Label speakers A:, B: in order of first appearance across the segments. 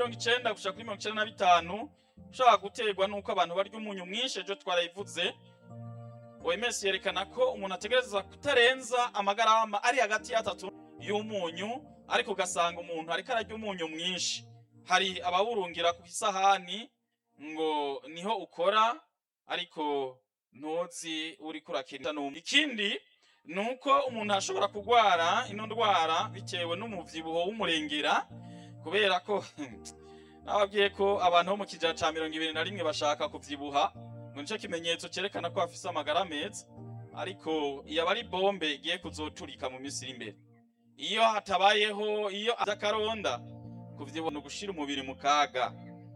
A: mirongo icenda gushika kuri mirongo icenda na bitanu ushobora guterwa n'uko abantu barya umunyu mwinshi ejo twarayivuze OMS yerekana ko umuntu ategereza kutarenza amagarama ari hagati y'atatu y'umunyu ariko ugasanga umuntu ariko ararya umunyu mwinshi hari abawurungira ku isahani ngo niho ukora ariko ntuzi uriko urakina n'umwe ikindi ni uko umuntu ashobora kurwara ino ndwara bitewe n'umuvyibuho w'umurengera kubera ko nababwiye ko abantu bo mu kijana ca mirongo ibiri na rimwe bashaka kuvyibuha ngo nico kimenyetso cerekana ko bafise amagara meza ariko iyo aba ari bombe igiye kuzoturika mu minsi iri imbere iyo hatabayeho iyo akaronda kuvyibuha ni ugushira umubiri mu kaga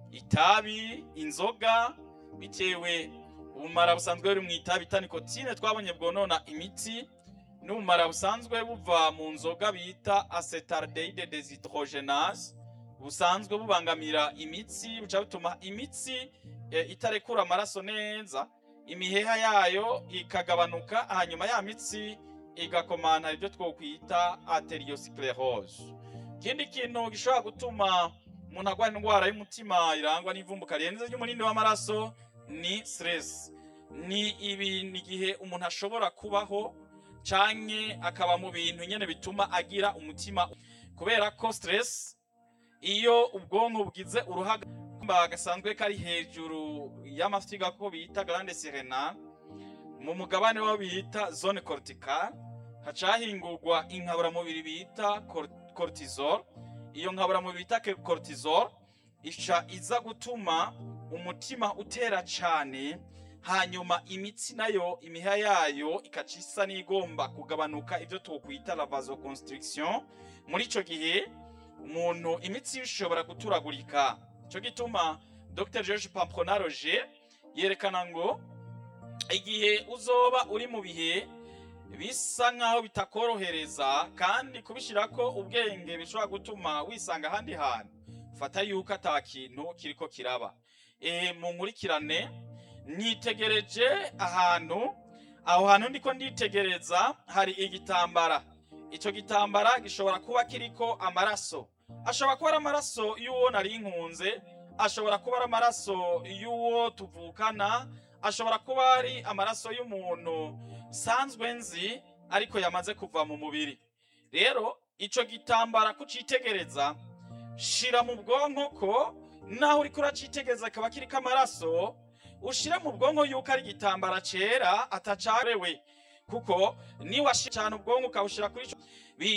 A: itabi inzoga bitewe ubumara busanzwe buri mu itabi ta nikotine twabonye bwonona imitsi n'ubumara busanzwe buva mu nzoga bita acetaldehyde deshydrogenase busanzwe bubangamira imitsi buca bituma imitsi e, itarekura amaraso neza imiheha yayo ikagabanuka hanyuma ya mitsi igakomana ibyo twokwita arteriosclerose ikindi kintu gishobora gutuma umuntu agwara indwara y'umutima irangwa n'ivumbuka rirenze ry'umunini w'amaraso ni stress ni ibintu igihe umuntu ashobora kubaho canke akaba mu bintu nyene bituma agira umutima kubera ko stress iyo ubwonko bugize uruhaga gasanzwe kari hejuru y'amafyiga ko bita glande sérénale mu mugabane wabo bita zone corticale hacahingurwa inkaburamubiri bita cortisol iyo nkaburamubiri bita cortisol ica iza gutuma umutima utera cane hanyuma imitsi nayo imiha yayo ikaca isa n'igomba kugabanuka ibyo twokwita la vasoconstriction muri ico gihe umuntu imitsi ishobora guturagurika ico gituma Dr George Pampronaroge yerekana ngo igihe uzoba uri mu bihe bisa nkaho bitakorohereza kandi kubishirako ubwenge bishobora gutuma wisanga ahandi hantu fata yuko ata kintu kiriko kiraba e, mu nkurikirane nitegereje ahantu aho hantu ndiko nditegereza hari igitambara ico gitambara gishobora kuba kiriko amaraso ashobora kuba ari amaraso y'uwo nari nkunze ashobora kuba ari amaraso y'uwo tuvukana ashobora kuba ari amaraso y'umuntu sanzwe nzi ariko yamaze kuva mu mubiri rero ico gitambara kucitegereza shira mu bwonko ko naho uriko uracitegereza akaba kiriko amaraso ushira mu bwonko yuko ari igitambara cera atacarewe kuko niwashira cyane ubwonko ukawushira kuri ico